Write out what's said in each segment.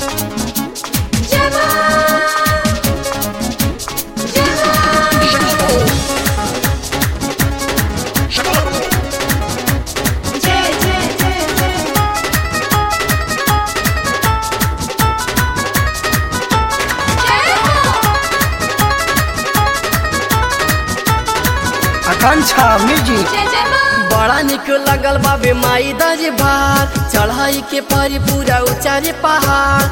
आकांक्षा music बड़ा निक लगल बाबे माई दज भार चढ़ाई के परी पूरा उचारे पहाड़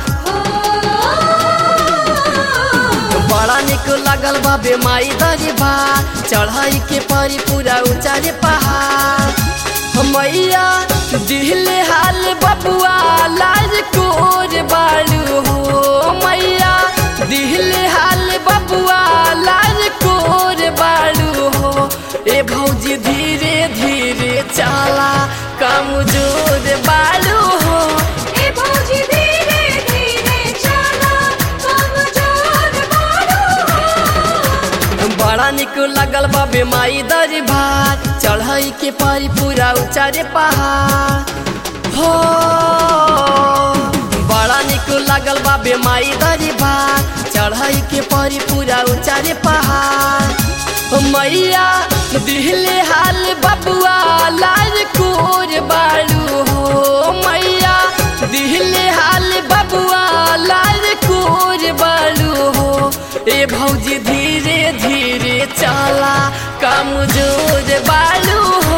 बड़ा निक लगल बाबे माई दज भार चढ़ाई के परी पूरा उचारे पहाड़ मैया दिहले हाल बबुआ लाज कोर बालू हो मैया दिहले हाल बबुआ लाज कोर बालू हो ए भौजी धीरे धीरे चला कमजोर बालू हो बड़ा निक लगल बाबे माई दर भार चढ़ाई के पारी पूरा उचारे पहाड़ हो बड़ा निक लगल बाबे माई दर भार चढ़ाई के पारी पूरा उचारे पहाड़ हो मैया दिहले हाल बबुआ लाल कोर बालू हो मैया दिहले हाल बबुआ लाल कोर बालू हो ए भौजी धीरे धीरे चला कमजोर बालू हो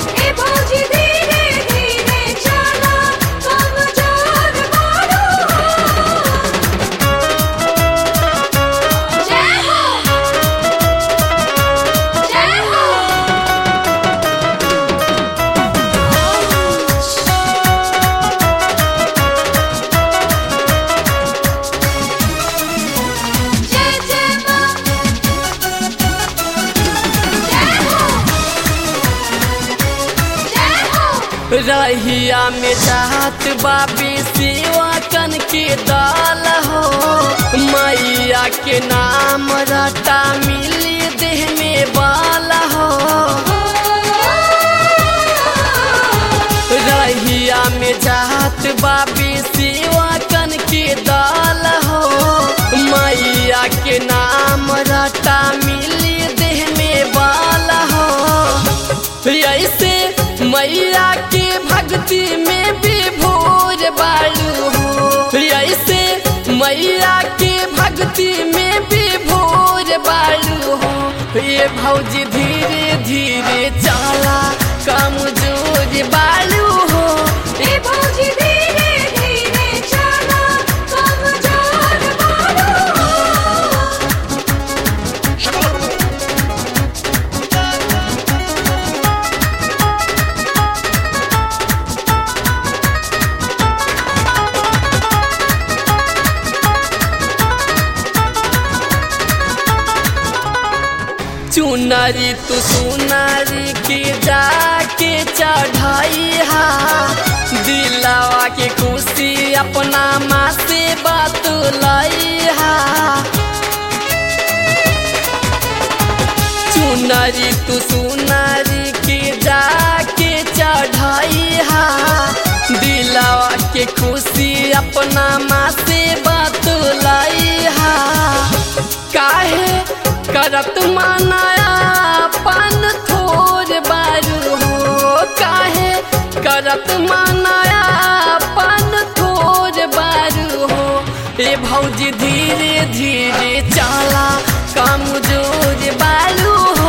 रहिया में चाहत बाबी सेवा कन के दाल हो मैया के नाम रटा मिली देह में बाल हो रहिया में चाहत बाबी सेवा कन के दाल हो मैया के नाम रटा मिली देह में बाल हो ऐसे मैया के भक्ति में भी भोर बालू हो ऐसे मैया के भक्ति में भी भोर बालू हो ये भौजी धीरे धीरे चला कमजोर बालू हो चुनरी तू सुनरी के जाके चढ़ाई हा दिलावा के खुशी अपना माँ से बात लाई हा चुनरी तू सुनरी के जाके चढ़ाई हा दिलावा के खुशी अपना माँ से बात लाई हा काहे करत मानाया पान थोर बारू हो काहे करत मानाया पान थोर बारू हो ए भौजी धीरे धीरे चला कमजोर बालू हो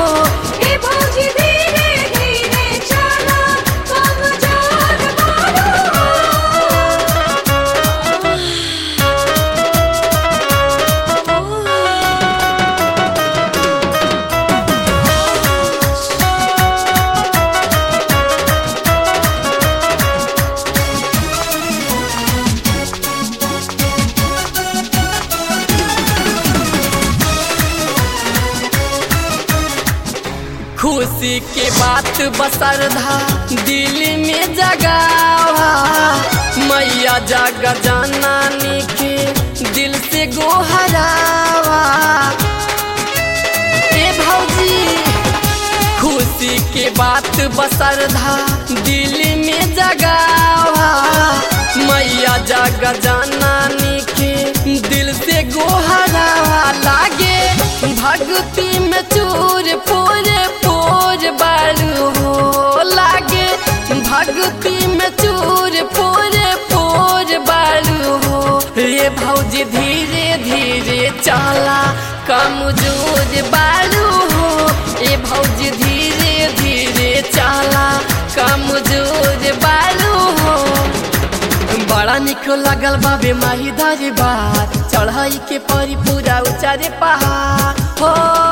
खुशी के बात बसरधा दिल में जगावा मैया जग जनानी के दिल से गोहरावा ए भौजी खुशी के बात बसरधा दिल में जगावा मैया जग जनानी दिल से गोहरावा लागे भक्ति में चूर पूरे पूर बारू हो लागे भक्ति में चूर पूरे पूर बारू हो ये भौजी धीरे धीरे चला कमजोर बारू हो ये भौजी धीरे धीरे चला कमजोर बारू हो बड़ा निक लगल बाबे माही धारी बार चढ़ाई के परी पूरा उचारे पहाड़ हो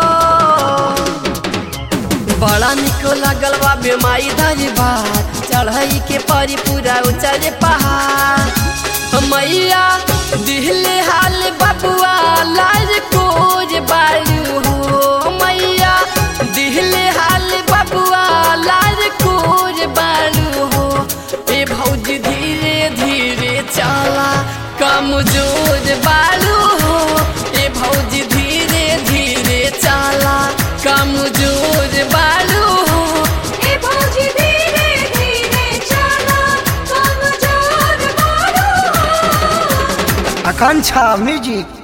बड़ा निक लगल बाबे माई धारी बार चढ़ाई के परी पूरा उचारे पहाड़ मैया दिहले हाल बबुआ लाल कोज बारू हो मैया दिहले हाल बबुआ लाल कोज बारू हो ए भौजी धीरे धीरे चला कमजोर बारू हो ए भौजी धीरे धीरे चला कमजोर बारू हो ए भौजी धीरे धीरे चला कमजोर बारू हो आकांक्षा म्यूजिक